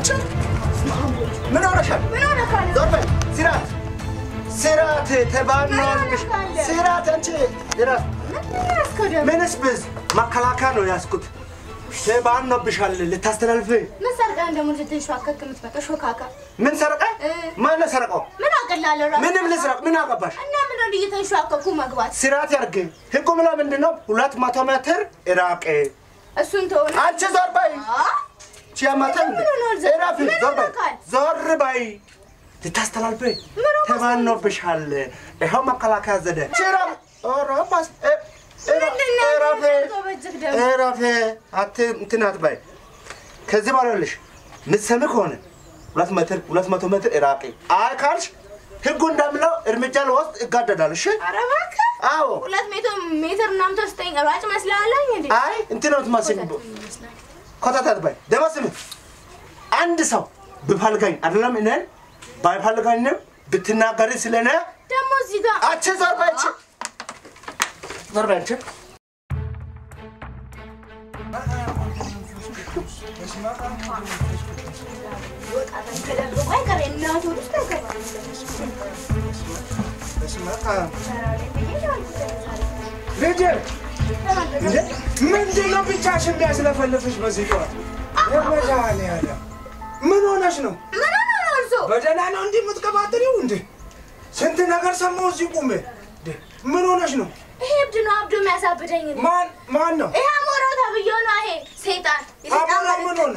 አንቺ ምን ሆነሻል? ምን ሆነ ካለ ዞር በይ። ስራት ስራት ተባኗል። ምን ሆነሻል? ስራት አንቺ ስራት ምን ያስከው ደግሞ ምንስ ብዝ መከላከያ ነው ያዝኩት። ተባኖብሻል። ልታስተላልፍ ምን ሰርቀህ ደግሞ ልትንሸዋከክ የምትመጣው ሾካካ? ምን ሰረቀ? እ። ማን ሰረቀው? ምን አቅላለሁ ራሱ ምንም ልስረቅ። ምን አገባሽ? እና ምን ነው እየተንሸዋከኩ መግባት? ስርዓት ያርግ። ህጉ ምላ ምንድን ነው? ሁለት መቶ ሜትር ራቅ። እሱን ተሆነ አንቺ ዞር በይ። ቺያማተን ምን ሆኗል? ዞር- ራፊ ምን ዞር በይ ሆኗል? ዞር በይ። ልታስተላልፍ ምን ሆኗል? ተባኖብሻል። ይኸው መከላከያ ዘደ ቺራ ኦሮፓስ ምንድን ነው ራፌ የምትጎበዝህ ደግሞ? ራፌ አት እንትን አትበይ። ከዚህ በኋላ ይኸውልሽ ምትሰሚ ከሆነ ሁለት ሜትር ሁለት መቶ ሜትር ራቂ። አይ ካልሽ ህጉ እንደምለው እርምጃ ልወስድ እጋደዳለሁ። እሺ ኧረ እባክህ አዎ ሁለት ሜትር ሜትር ምናምን ተወስደኝ ሯጭ መስላለኝ እንዴ? አይ እንትን ነው የምትመስኝ። ኮተት አትበይ። ደግሞ ስሚ አንድ ሰው ብፈልገኝ አይደለም እኔን ባይፈልገኝም ብትናገሪ ስለኔ ደግሞ እዚህ ጋር አንቺ ዞር በይ አንቺ ዞር በይ አንቺ ተደብቆ አይቀር የእናቱ ልጅ ተገባ ልጄ እንዴ ምንድን ነው ብቻሽን የሚያስለፈልፍሽ በዚህ ጠዋት? የመድኃኒዓለም ምን ሆነሽ ነው? ምን ሆነ ነው እርሶ? በደህና ነው እንዲህ የምትቀባጥሪው እንዴ? ስንት ነገር ሰማሁ እዚህ ቁሜ። እንዴ ምን ሆነሽ ነው? ይሄ እብድ ነው አብዶ የሚያሳብደኝ እኔ። ማን ማን ነው? ይሄ አሞራው ተብዬው ነው ይሄ ሰይጣን የሰይጣን አሞራው ምን መልእክተኛ። ሆነ?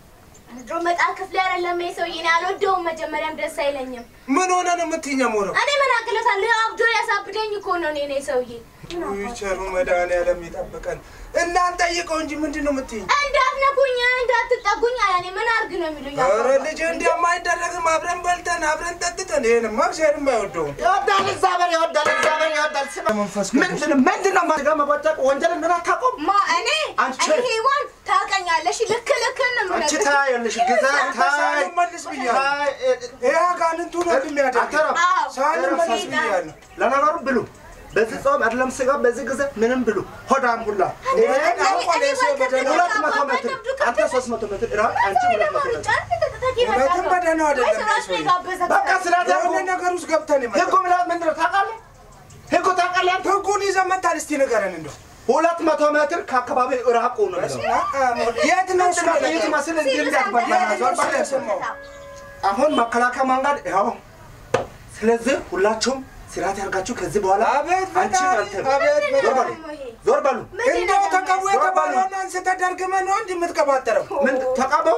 ድሮ መጣል ክፍሌ አይደለም ይሄ ሰውዬ እኔ አልወደውም መጀመሪያም ደስ አይለኝም ምን ሆነ ነው የምትይኝ? ሞረው እኔ ምን አቅለታለሁ ይሄ አብዶ ያሳብደኝ እኮ ነው እኔ ነኝ ሰውዬ ቸሩ መድኃኒዓለም ይጠብቀን። እናንተ ጠይቀው እንጂ ምንድን ነው የምትይኝ? እንዳትነኩኝ እንዳትጠጉኝ አለ እኔ ምን አድርግ ነው የሚሉኝ ኧረ ልጄ እንዲያማ አይደረግም። አብረን በልተን አብረን ጠጥተን ይሄንማ እግዚአብሔርም አይወደውም። ይወዳል እግዚአብሔር ይወዳል እግዚአብሔር ይወዳል። ስማ መንፈስ ቅዱስ ምንድን ነው ምንድን ነው ማድረግ መቦጨቅ ወንጀል እንደሆነ አታውቁም? ማ እኔ አንቺ- እኔ ሔዋን ታውቀኛለሽ ልክ ልክ ነው አንቺ የምነግርህ። ታያለሽ ጊዜ ታይ ሳህኑን መልስ ብያለሁ። ታይ ይሄ አጋንንቱ ነው እንደሚያደርግ አተረፍ አዎ ሳህኑን መልስ ሰይጣን። ብያለሁ። ለነገሩ ብሉ። በዚህ ጾም አይደለም ስጋ በዚህ ጊዜ ምንም ብሉ። ሆዳም ሁላ እኔ- ይሄ እኔ- አሁን እኔ ሰው ወልድ በደንብ ብሎ ሁለት መቶ አባባ ሜትር ደብዱ አንተ ከተማ- ሶስት መቶ ሜትር ራቅ አንቺ ሰው ሁለት ደግሞ መቶ ሜትር ሩጫ ተተተተ ይመጣል እውነትም ነው። በደህና አይደለም ወይስ ራሱ ሰውዬ? የጋበዘ በቃ ስርዓት ያዙ። የሆነ ነገር ውስጥ ገብተን ህጉ ይመጣል። ምላት ምንድን ነው ታውቃለህ? ህጉ ታውቃለህ? አንተ? ህጉን ይዘህ መታል። እስቲ ንገረን እንደው ሁለት መቶ ሜትር ከአካባቢ ራቁ ነው የሚለው። የት ነው እሱ ምንድን ነው ነገር? ይህ መስል እንዲህ እንዳትበላ የት ነው እሱ የሰማው? አሁን መከላከያ መንገድ ይኸው። ስለዚህ ሁላችሁም ስርዓት ያርጋችሁ። ከዚህ በኋላ አቤት አንቺ ፈጣሪ፣ አንተ አቤት ዞር ፈጣሪ። በሉ ዞር በሉ። እንደው ተቀቡ የተባለውን አንስተህ ደርግመህ ነው እንዲህ የምትቀባጠረው? ምን ተቃበው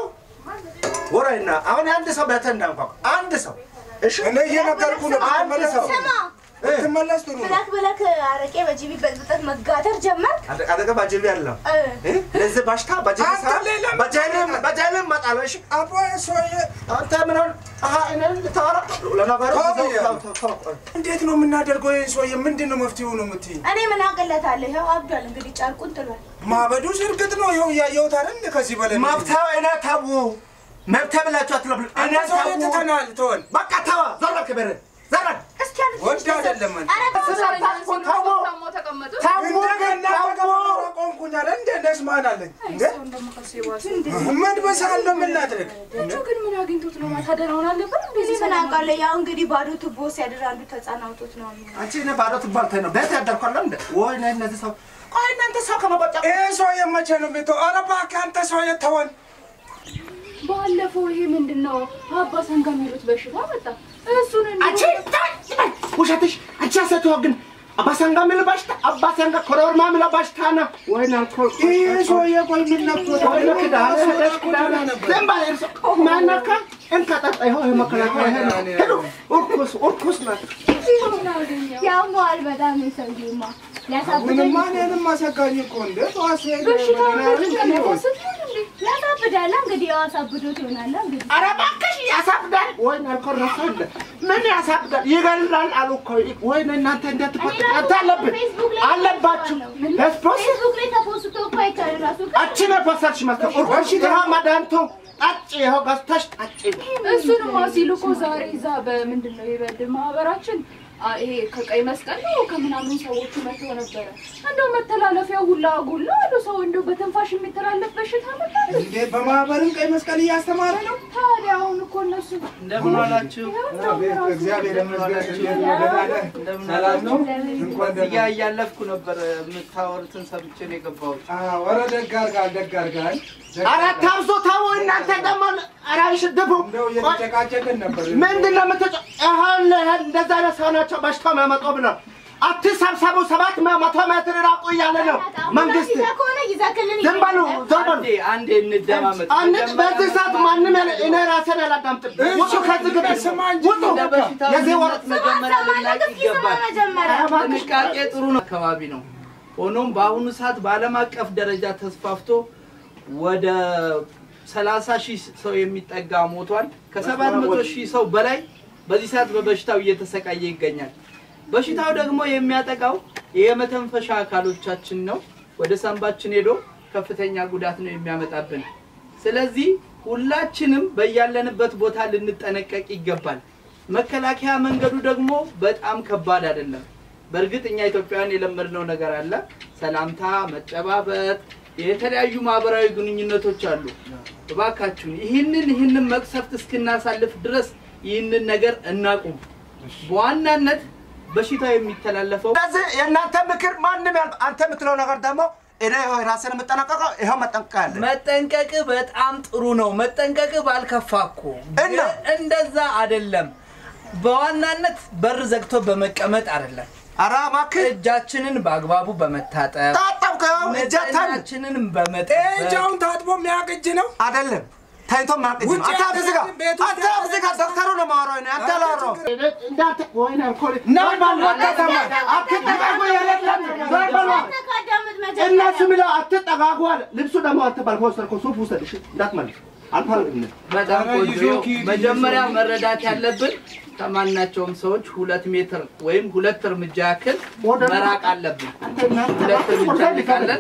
ወራይና አሁን አንድ ሰው ቤተ እንዳንኳኩ አንድ ሰው እሺ እኔ እየነገርኩ ነው። አንድ ብትመለስ ሰው ስማ ብትመለስ ጥሩ ነው። ብለክ ብለክ አረቄ በጂቢ በጥብጠት መጋተር ጀመርክ አደ- አጠገብ አጅቢ ያለው እ። እ? ለዚህ በሽታ በጅቢ አንተ ሰዓት ሌላ በጀልም በጀልም መጣለው እሺ አቦ ሰውዬ አንተ ምን ሆን አሃ እኔ ልታወራ ለነገሩ ተው ተው፣ ብያለሁ። ተው፣ ተው፣ ተው። እንዴት ነው የምናደርገው? ይህን ሰውዬ ምንድን ነው መፍትሄው ነው የምትይኝ? እኔ ምን አቅለታለሁ ይኸው አብዷል እንግዲህ ጨርቁን ጥሏል ማበዱስ እርግጥ ነው ይኸው እያየሁት አይደል? እንደ ከዚህ በላይ ምን- መብተው እኔ ተው መብተህ ብላችሁ አትለብሉ እኔ አንተ ሰውዬ ተው ትተናል፣ ተወን። በቃ ተዋ ዞር በል ከበረ ዞር በል እስኪ አንድ ወድ ትንሽ አይደለም አንተ። ኧረ ተው፣ ተው እንደገና ተው ተቀበረ ቆምኩኝ አለ እንደ ነስ ማን አለኝ እንደ ምን በሳለው ምን ላድርግ? ግን ምን አግኝቶት ነው ማታ ደህናውን አልነበር እኔ ምን አውቃለሁ ያው እንግዲህ ባዶ ቱቦ ሲያድር አንዱ ተጻናውቶት ነው አንቺ እኔ ባዶ ትባልተኝ ነው ቤት ያደርኳለሁ እንደ ወይ እኔ እነዚህ ሰው ቆይ እናንተ ሰው ከመቆጫ ይሄ ሰውዬ መቼ ነው የሚተው? ኧረ እባክህ አንተ ሰውዬ ተወን። ባለፈው ይሄ ምንድን ነው አባ ሰንጋ የሚሉት በሽታ መጣ እሱን አንቺ ውሸትሽ አንቺ ያሰቱ ግን አባሰንጋ የሚል በሽታ አባሰንጋ ኮረርማ የሚል በሽታ ነው ወይ ናልኮ ይሄ ሰውዬ ቆይ ምን ነክቶት ነው? ወይ ክዳነ ሄደሽ ክዳነ ዝም በል እርሶ ማናካ እንካጠጣ ይኸው ይሄ መከላከያ ይሄ ነው ሄዱ እርኩስ እርኩስ ናት ያሟል በጣም የሰውዬማ ሊያሳብደኝ ምንማ እኔንም አሰጋኝ እኮ እንደ ጠዋት ሲሄድ በሽታ ምናምን ይሆን። ያሳብዳላ እንግዲህ ያው አሳብዶት ይሆናላ እንግዲህ ኧረ እባክሽ ያሳብዳል ወይ ናልኮ ረሳለ ምን ያሳብዳል ይገላል አሉ እኮ ወይ እናንተ እንዴት ትቆጥቃታ አለብን አለባችሁ ሄስፖስ ፌስቡክ ላይ ተፖስቶ እኮ አይቻልም ራሱ አንቺ ነው ፖስተርሽ መስተ እርኩስ ይኸው መድኃኒቱ ጠጪ ይኸው ገዝተሽ ጠጪ እሱንማ ሲሉ እኮ ዛሬ እዛ በምንድን ነው የበድር ማህበራችን አ፣ ይሄ ከቀይ መስቀል ነው ከምናምን ሰዎቹ መጥተው ነበረ። እንደው መተላለፊያው ሁላ ጉላ አሉ። ሰው እንደው በትንፋሽ የሚተላለፍ በሽታ መጣ። እንዴ በማህበርም ቀይ መስቀል እያስተማረ ነው። ታዲያ አሁን እኮ እነሱ እንደምን ዋላችሁ? አቤት እግዚአብሔር ይመስገን። ደህና ነህ? ሰላም ነው? እንኳን እያ ደህና እያለፍኩ ነበር የምታወሩትን ሰምቼ ነው የገባሁት። አዎ፣ ኧረ ደግ አድርጋል፣ ደግ አድርጋል። ደግ ኧረ አድርጋል። ታብሶ ታው እናንተ ደግሞ ኧረ አይሽድፉ እንደው እየተጨቃጨቅን ነበር። ምንድን ነው የምትጨ ይኸውልህ ይኸውልህ እንደዛ አይነት ሰው ናቸው በሽታው የሚያመጡ ብለው አትሰብሰቡ ሰባት መቶ ሜትር ራቁ እያለ ነው መንግስት ይዘህ ከሆነ ይዘህ ክልል ዝም በሉ ዝም በሉ አንዴ አንዴ እንደማመጥ አንድ በዚህ ሰዓት ማንም ያለ እኔ ራሴን ያላዳምጥም ውጡ ከዚህ ግቢ ስማ እንጂ ውጡ እንደ በሽታው የዚህ ወር ምንነት መጀመሪያ ልናቅ ይገባል። መጀመሪያ ጥንቃቄ ጥሩ ነው አካባቢ ነው። ሆኖም በአሁኑ ሰዓት በዓለም አቀፍ ደረጃ ተስፋፍቶ ወደ 30 ሺህ ሰው የሚጠጋ ሞቷል። ከ700 ሺህ ሰው በላይ በዚህ ሰዓት በበሽታው እየተሰቃየ ይገኛል። በሽታው ደግሞ የሚያጠቃው የመተንፈሻ አካሎቻችን ነው። ወደ ሳንባችን ሄዶ ከፍተኛ ጉዳት ነው የሚያመጣብን። ስለዚህ ሁላችንም በያለንበት ቦታ ልንጠነቀቅ ይገባል። መከላከያ መንገዱ ደግሞ በጣም ከባድ አይደለም። በእርግጥ እኛ ኢትዮጵያውያን የለመድነው ነገር አለ። ሰላምታ፣ መጨባበጥ፣ የተለያዩ ማህበራዊ ግንኙነቶች አሉ። እባካችሁን ይህንን ይህንን መቅሰፍት እስክናሳልፍ ድረስ ይህንን ነገር እናቁም። በዋናነት በሽታው የሚተላለፈው ስለዚህ የእናንተ ምክር ማንም ያል አንተ የምትለው ነገር ደግሞ እኔ ይኸው ራሴን የምጠነቀቀው ይኸው መጠንቀቅ ያለ መጠንቀቅ በጣም ጥሩ ነው። መጠንቀቅ ባልከፋ እኮ እና? ግን እንደዛ አይደለም። በዋናነት በር ዘግቶ በመቀመጥ አይደለም። ኧረ እባክህ እጃችንን በአግባቡ በመታጠብ ታጠብከ ይኸው እጀታን ንጽህናችንን በመጠበቅ እጃውን ታጥቦ የሚያውቅ እጅ ነው። አይደለም ታይቶ ማቅጅ ውጭ አንተ አብዝ ጋር ቤት ውስጥ አንተ አብዝ ጋር ዶክተሩ ነው የማወራው እኔ አንተ አላወራሁም እንዳንተ ወይኔ አልኮል ና ዞር በል ከተማ አትጠጋጉ የሌለም ዞር በል ተካዳምጥ እነሱ መጀመሪያ የሚለው አትጠጋጉ አለ ልብሱ ደግሞ አንተ ባልከው ወሰድከው ሱፍ ውሰድ እሺ እንዳትመልስ አልፈልግም በጣም ኧረ ቆንጆ ይዞ ይኸው ኪድ መጀመሪያ ይዞ መረዳት ያለብን ከማናቸውም ሰዎች ሁለት ሜትር ወይም ሁለት እርምጃ ያክል ወደ- መራቅ አለብን። ሁለት እርምጃ እንርቃለን።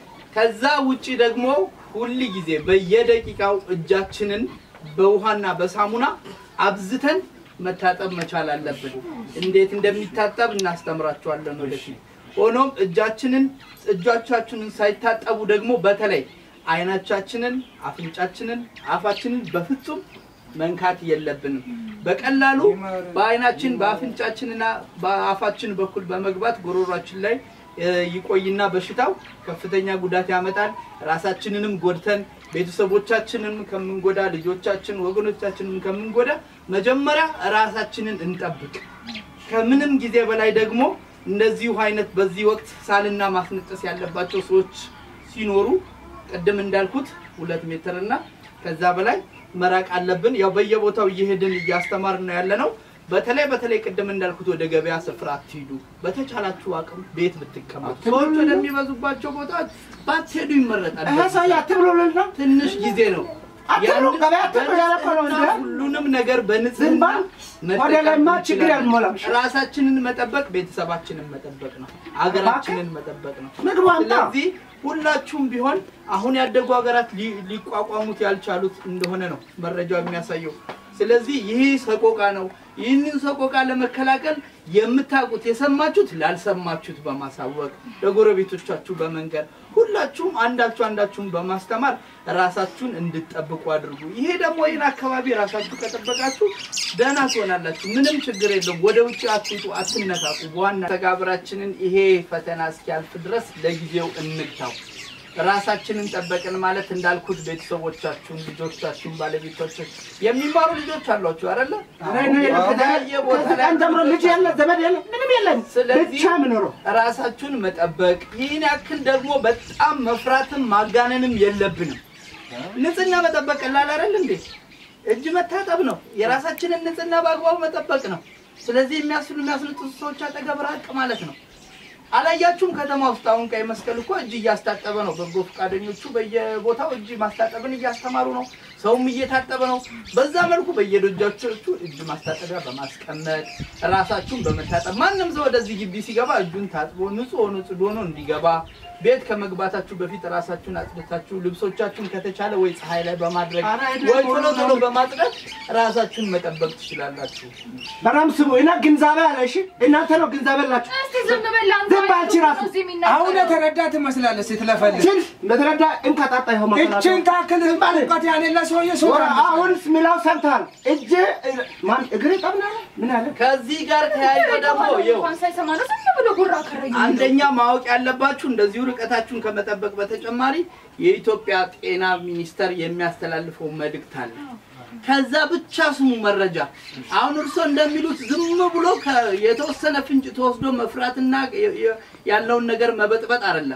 ከዛ ውጪ ደግሞ ሁል ጊዜ በየደቂቃው እጃችንን በውሃና በሳሙና አብዝተን መታጠብ መቻል አለብን። እንዴት እንደሚታጠብ እናስተምራቸዋለን ወደፊት። ሆኖም እጃችንን እጆቻችንን ሳይታጠቡ ደግሞ በተለይ አይናቻችንን፣ አፍንጫችንን፣ አፋችንን በፍጹም መንካት የለብንም። በቀላሉ በአይናችን በአፍንጫችንና በአፋችን በኩል በመግባት ጉሮሯችን ላይ እ፣ ይቆይና በሽታው ከፍተኛ ጉዳት ያመጣል። ራሳችንንም ጎድተን ቤተሰቦቻችንን ከምንጎዳ፣ ልጆቻችን ወገኖቻችንን ከምንጎዳ መጀመሪያ ራሳችንን እንጠብቅ። ከምንም ጊዜ በላይ ደግሞ እንደዚሁ አይነት በዚህ ወቅት ሳልና ማስነጠስ ያለባቸው ሰዎች ሲኖሩ ቅድም እንዳልኩት ሁለት ሜትር እና ከዛ በላይ መራቅ አለብን። ያው በየቦታው እየሄድን እያስተማርን ነው ያለ ነው። በተለይ በተለይ ቅድም እንዳልኩት ወደ ገበያ ስፍራ አትሂዱ። በተቻላችሁ አቅም ቤት ብትቀመጡ፣ ሰዎች ወደሚበዙባቸው ቦታዎች ባትሄዱ ይመረጣል። ይሄ ሰው አትብሎልን ነው ትንሽ ጊዜ ነው። አትብሎ ያንን ገበያ አትብሎ ያለ እኮ ነው በንጽህና እንደ ሁሉንም ነገር ዝም በንጽህና በል። ወደ ላይማ ችግር እንችላለን። ያልሞላም። ራሳችንን መጠበቅ ቤተሰባችንን መጠበቅ ነው። ሀገራችንን መጠበቅ ነው። ምግቡ አምጣ ስለዚህ ሁላችሁም ቢሆን አሁን ያደጉ ሀገራት ሊ- ሊቋቋሙት ያልቻሉት እንደሆነ ነው መረጃው የሚያሳየው። ስለዚህ ይህ ሰቆቃ ነው። ይህንን ሰቆቃ ለመከላከል የምታውቁት የሰማችሁት ላልሰማችሁት በማሳወቅ ለጎረቤቶቻችሁ በመንገር ሁላችሁም አንዳችሁ አንዳችሁን በማስተማር ራሳችሁን እንድትጠብቁ አድርጉ። ይሄ ደግሞ ይህን አካባቢ ራሳችሁ ከጠበቃችሁ ደህና ትሆናላችሁ። ምንም ችግር የለውም። ወደ ውጭ አትውጡ፣ አትነካቁ። በዋና ተጋብራችንን ይሄ ፈተና እስኪያልፍ ድረስ ለጊዜው እንግታው። ራሳችንን ጠበቅን ማለት እንዳልኩት ቤተሰቦቻችሁን፣ ልጆቻችሁን፣ ባለቤቶቻችሁን የሚማሩ ልጆች አሏችሁ አይደለ? በተለያየ ቦታ ላይ ቀን ጀምሮ ልጅ የለ ዘመድ የለ ምንም የለም ስለዚህ ብቻ ምኖረው ራሳችሁን መጠበቅ ይህን ያክል ደግሞ በጣም መፍራትም ማጋነንም የለብንም። ንጽህና መጠበቅ ቀላል አይደል እንዴ? እጅ መታጠብ ነው። የራሳችንን ንጽህና በአግባቡ መጠበቅ ነው። ስለዚህ የሚያስሉ የሚያስነጥሱ ሰዎች አጠገብ ራቅ ማለት ነው። አላያችሁም? ከተማ ውስጥ አሁን ቀይ መስቀል እኮ እጅ እያስታጠበ ነው። በጎ ፈቃደኞቹ በየቦታው እጅ ማስታጠብን እያስተማሩ ነው። ሰውም እየታጠበ ነው። በዛ መልኩ በየደጃችሁ እጅ ማስታጠቢያ በማስቀመጥ ራሳችሁን በመታጠብ ማንም ሰው ወደዚህ ግቢ ሲገባ እጁን ታጥቦ ንጹህ ሆኖ ጽዱ ሆኖ እንዲገባ ቤት ከመግባታችሁ በፊት ራሳችሁን አጽድታችሁ ልብሶቻችሁን ከተቻለ ወይ ፀሐይ ላይ በማድረግ ወይ ቶሎ ቶሎ በማጽዳት ራሳችሁን መጠበቅ ትችላላችሁ። በጣም ስሙ እና ግንዛቤ አለ። እሺ እናንተ ነው ግንዛቤ አላችሁ። እስቲ ዝም በል አንተ። ዝም በል አንቺ ራሱ። እዚህ የሚናገረው። አሁን የተረዳ ትመስላለች ስትለፈልግ። ችን እንደተረዳ እንከጣጣ ይኸው መከራከር። እችን ታክል እውቀት ያሌለ ሰውዬ ሰው ወራ አሁን ሚላው ሰምተሃል። እጅ ማን እግር ጠብና ምን አለ ከዚህ ጋር ተያይዞ ደግሞ ይኸው እንኳን ሳይሰማ ነው ዝም ብሎ ጉራ ከረኝ። አንደኛ ማወቅ ያለባችሁ እንደዚሁ ርቀታችሁን ከመጠበቅ በተጨማሪ የኢትዮጵያ ጤና ሚኒስቴር የሚያስተላልፈው መልእክት አለ። ከዛ ብቻ ስሙ መረጃ። አሁን እርሶ እንደሚሉት ዝም ብሎ ከ- የተወሰነ ፍንጭ ተወስዶ መፍራትና የ- የ- ያለውን ነገር መበጥበጥ አይደለም።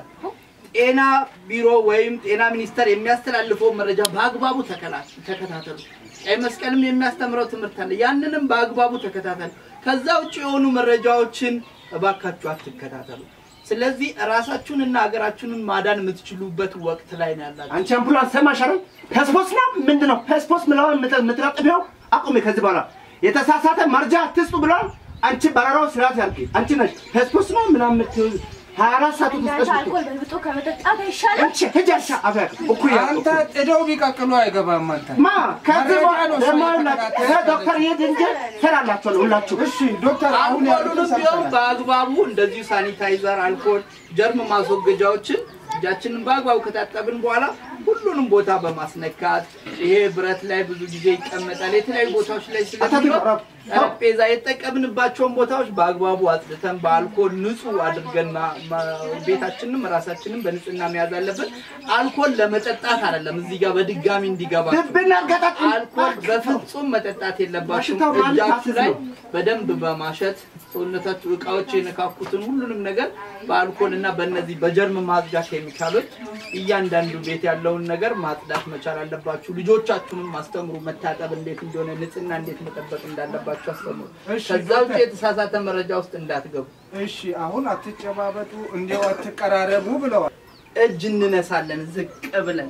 ጤና ቢሮ ወይም ጤና ሚኒስቴር የሚያስተላልፈው መረጃ በአግባቡ ተከላ- ተከታተሉ። ቀይ መስቀልም የሚያስተምረው ትምህርት አለ። ያንንም በአግባቡ ተከታተሉ። ከዛ ውጭ የሆኑ መረጃዎችን እባካችሁ አትከታተሉ። ስለዚህ ራሳችሁንና ሀገራችሁን ማዳን የምትችሉበት ወቅት ላይ ነው ያላችሁ። አንቺ አምቡላንስ ሰማሽ አይደል? ፐስፖስ ነው ምንድን ነው ፐስፖስ ምለውን የምትለጥፊው አቁሜ። ከዚህ በኋላ የተሳሳተ መርጃ አትስጡ ብለዋል። አንቺ በረራው ስርዓት ያርጊ። አንቺ ነሽ ፐስፖስ ነው ምናምን የምትይው ሀያ አራት ሰዓት ውስጥ እናንተ አልኮል በልብጦ ከመጠጣት አይሻልም? አንቺ ሂጂ አንቺ አፍያ እኩያ አንተ ጥደው ቢቀቅሉ አይገባም አንተ። ማ ከዚህ መረጃ በኋላ ነው ደግሞ ሰው ይኸውላችሁ፣ የተከታተለ ይሄ ዶክተር ይሄድ እንጂ ሰራላችኋል ሁላችሁ። እሺ ዶክተር አሁን ያሉትን አልኮሉንም ቢሆን ሰምተናል። በአግባቡ እንደዚሁ ሳኒታይዘር፣ አልኮል፣ ጀርም ማስወገጃዎችን እጃችንን በአግባቡ ከታጠብን በኋላ ሁሉንም ቦታ በማስነካት ይሄ ብረት ላይ ብዙ ጊዜ ይቀመጣል። የተለያዩ ቦታዎች ላይ ስለሚኖር ጠረጴዛ የተጠቀምንባቸውን ቦታዎች በአግባቡ አጽድተን በአልኮል ንጹህ አድርገን ማ- ማ- ቤታችንም ራሳችንም በንጽህና መያዝ አለብን። አልኮል ለመጠጣት አይደለም፣ እዚህ ጋር በድጋሚ እንዲገባ ልብና ገጠጥ አልኮል በፍጹም መጠጣት የለባችሁም። በሽታው ማለት እጃችሁ አስዝ ላይ ነው። በደንብ በማሸት ሰውነታችሁ እቃዎች የነካኩትን ሁሉንም ነገር በአልኮል እና በእነዚህ በጀርም ማጽጃ ኬሚካሎች እያንዳንዱ ቤት ያለውን ነገር ማጽዳት መቻል አለባችሁ። ልጆቻችሁንም አስተምሩ። መታጠብ እንዴት እንደሆነ፣ ንጽህና እንዴት መጠበቅ እንዳለባችሁ አስተምሩ። እሺ፣ ከዛ ውጭ ዶክተር። የተሳሳተ መረጃ ውስጥ እንዳትገቡ። እሺ አሁን አትጨባበጡ፣ እንዲያው አትቀራረቡ ብለዋል። እጅ እንነሳለን ዝቅ ብለን።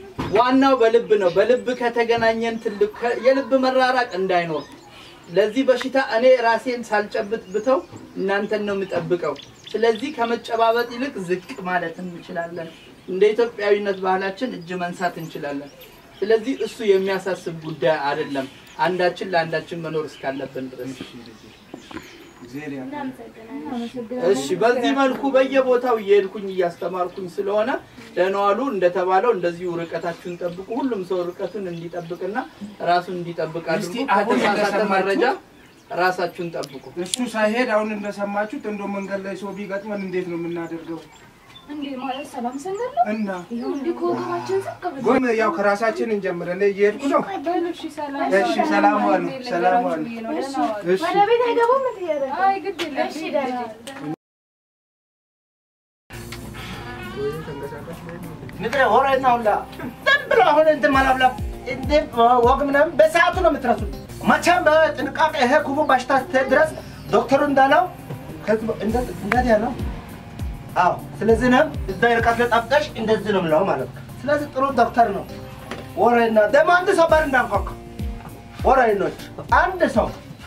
ዋናው በልብ ነው። በልብ ከተገናኘን ትልቅ ከ- የልብ መራራቅ እንዳይኖር ለዚህ በሽታ እኔ ራሴን ሳልጨብጥ ብተው እናንተን ነው የምጠብቀው። ስለዚህ ከመጨባበጥ ይልቅ ዝቅ ማለት እንችላለን። እንደ ኢትዮጵያዊነት ባህላችን እጅ መንሳት እንችላለን። ስለዚህ እሱ የሚያሳስብ ጉዳይ አይደለም፣ አንዳችን ለአንዳችን መኖር እስካለብን ድረስ። እግዚአብሔር ያለ እሺ በዚህ መልኩ በየቦታው እየሄድኩኝ እያስተማርኩኝ ስለሆነ ደህና ዋሉ። እንደተባለው እንደዚሁ ርቀታችሁን ጠብቁ። ሁሉም ሰው ርቀቱን እንዲጠብቅና ራሱን እንዲጠብቅ አድርጉ። እስቲ አሁን ከተሳሳተ እንደሰማችሁት መረጃ ራሳችሁን ጠብቁ። እሱ ሳይሄድ አሁን እንደሰማችሁት እንደ መንገድ ላይ ሰው ቢገጥመን እንዴት ነው የምናደርገው? እንዴ ማለት ሰላም ስንል ነው? እና ይኸው እንዲህ ከወገባችን ዝቅ ብለን ጎን ያው ከራሳችን እንጀምር። እኔ እየሄድኩ ነው። በሉ እሺ፣ ሰላም እሺ፣ ሰላም ዋሉ፣ ሰላም ዋሉ። ብዬ ነው። ደህና ዋሉ። እሺ ወደ ቤት አይገቡም እንዴ? አይ ግድ የለም እሺ ደህና ምድረ ወሬና ሁላ ዝም ብሎ አሁን እንትን ማላብላብ እንደ ወግ ምናምን በሰዓቱ ነው የምትረሱት። መቼም በጥንቃቄ ይሄ ክፉ በሽታ ስትሄድ ድረስ ዶክተሩ እንዳለው ከዚህ በ- እንደ- እንደዚህ ያለው አዎ። ስለዚህ ነው እዛ ርቀት ላይ ጠብቀሽ እንደዚህ ነው የምለው ማለት ነው። ስለዚህ ጥሩ ዶክተር ነው። ወሬና ደግሞ አንድ ሰው በር እንዳንኳኳ ወሬኖች አንድ ሰው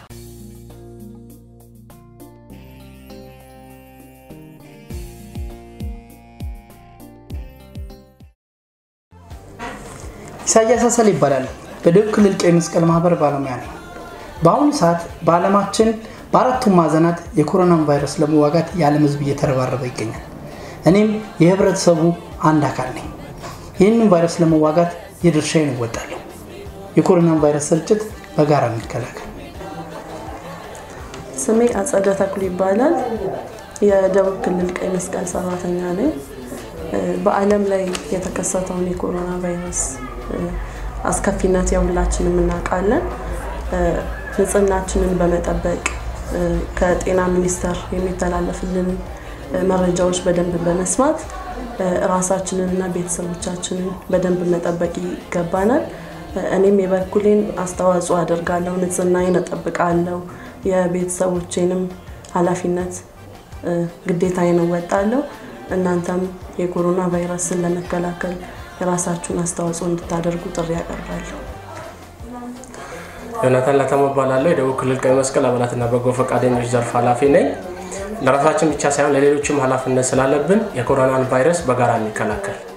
ኢሳያስ አሰል ይባላል። በደቡብ ክልል ቀይ መስቀል ማህበር ባለሙያ ነኝ። በአሁኑ ሰዓት በዓለማችን በአራቱም ማዕዘናት የኮሮናን ቫይረስ ለመዋጋት የዓለም ሕዝብ እየተረባረበ ይገኛል። እኔም የህብረተሰቡ አንድ አካል ነኝ። ይህንን ቫይረስ ለመዋጋት የድርሻዬን እወጣለሁ። የኮሮናን ቫይረስ ስርጭት በጋራ እንከላከል። ስሜ አጸደ ተክሉ ይባላል። የደቡብ ክልል ቀይ መስቀል ሰራተኛ ነኝ። እ፣ በዓለም ላይ የተከሰተውን የኮሮና ቫይረስ እ፣ አስከፊነት የሁላችንም እናውቃለን። እ፣ ንጽህናችንን በመጠበቅ እ፣ ከጤና ሚኒስቴር የሚተላለፍልን እ፣ መረጃዎች በደንብ በመስማት እ፣ ራሳችንንና ቤተሰቦቻችንን በደንብ መጠበቅ ይገባናል። እ፣ እኔም የበኩሌን አስተዋጽኦ አደርጋለሁ። ንጽህናዬን እጠብቃለሁ። የቤተሰቦቼንም ኃላፊነት እ፣ ግዴታዬን እወጣለሁ። እናንተም የኮሮና ቫይረስን ለመከላከል የራሳችሁን አስተዋጽኦ እንድታደርጉ ጥሪ ያቀርባለሁ። ዮናታን ለተሞ እባላለሁ። የደቡብ ክልል ቀይ መስቀል አባላትና በጎ ፈቃደኞች ዘርፍ ኃላፊ ነኝ። ለራሳችን ብቻ ሳይሆን ለሌሎችም ኃላፊነት ስላለብን የኮሮናን ቫይረስ በጋራ እንከላከል።